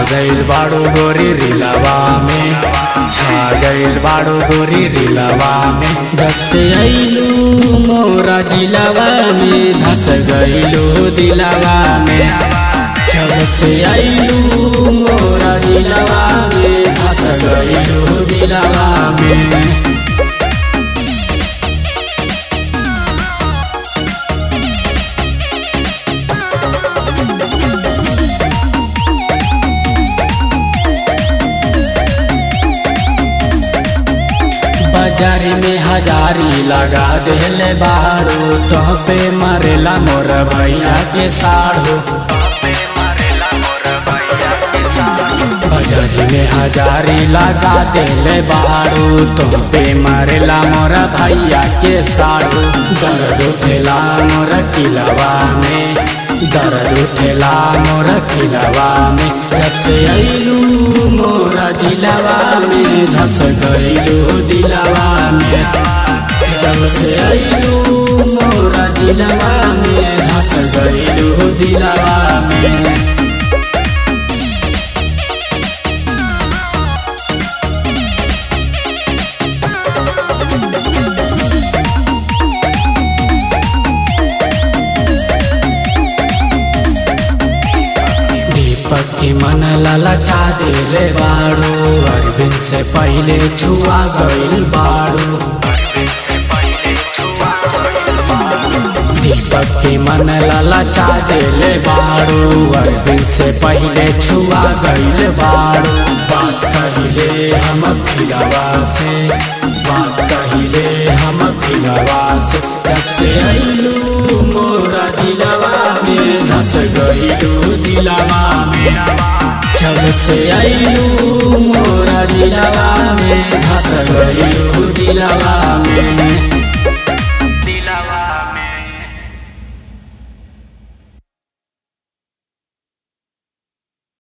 गइल बाड़ू गोरी रिलवा में छा गइल बाड़ू गोरी रिलवा में जब से अइलू मोरा जिलावा में धस गइलू दिलावा में जब से अइलू मोरा जिलावा में धस गइलू दिलावा में बाजारी में हजारी लगा देले बाड़ू तो पे मरेला मोर भैया के साड़ू बाजारी में हजारी लगा देले बाड़ू तो पे मरेला मोर भैया के साड़ू दर्द उठेला मोर किलवा में दर्द उठेला मोर किलवा में जब से अइलू मोरा जिलावा में धस गइलू दिलावा में जब से अइलू मोरा जिलावा में धस गइलू दिलावा में दीपक की मन ललचा दिले बाड़ू अरविंद से पहले छुआ गइल बाड़ू दीपक की मन ललचा दिले बाड़ू अरविंद से पहले छुआ गइल बाड़ू बात कहिले हम फिलवा से बात कहिले हम फिलवा से जब से अइलू मोरा जिलवा में धस गइलू दिलवा में जब से अइलू मोरा जिलवा में धस गइलू दिलवा में